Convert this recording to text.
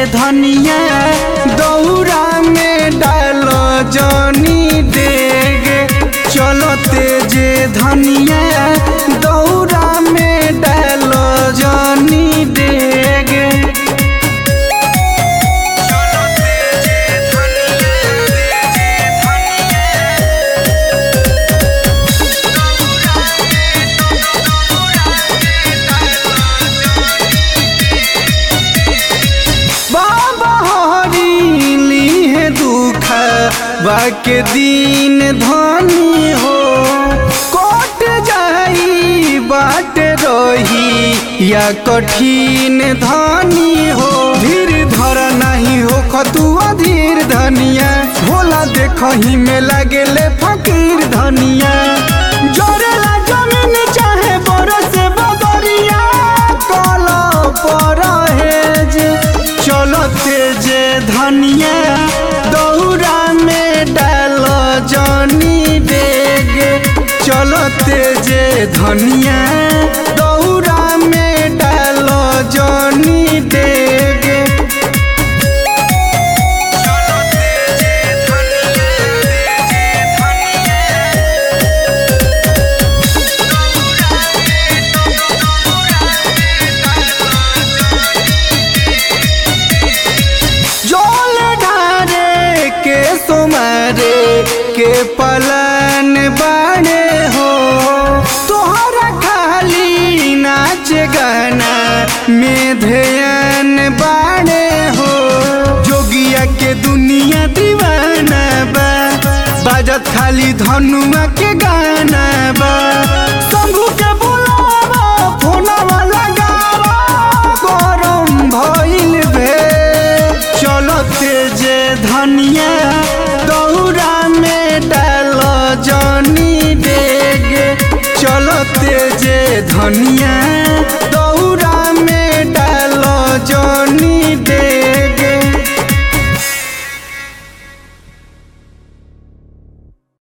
धनिया दौरा में डाल जनी डेगे चलते जे धनिया दौरा में डाल जनी डेगे चलते जे धनिया जे बाबा हरी लीहे दुख बाके दिन धनी हो कट जाई बाट रही या कठिन धनी हो धीर धर नहीं हो खतुआ धीर धनिया भोला देखही में लागेले फकीर धनिया जोरेला जमीन चाहे बरस बदरिया कला पर हेज चलते जे धनिया दौरा में डाल जनी डेगे चलते जे धनिया दौरा में डाल जनी डेगे चलते जे धनिया जे जोल ढारे के सुमारे के पलन बाड़े हो तोहरा खाली नाच गाना में ध्यान बाड़े हो जोगिया के दुनिया दीवाना बा बाजत खाली धनुआ के गाना बा शंभू के बुलावा फोनवा लगावा गरम भइल भे चलते जे धनिया दौरा में डाल जनी डेगे चलते जे धनिया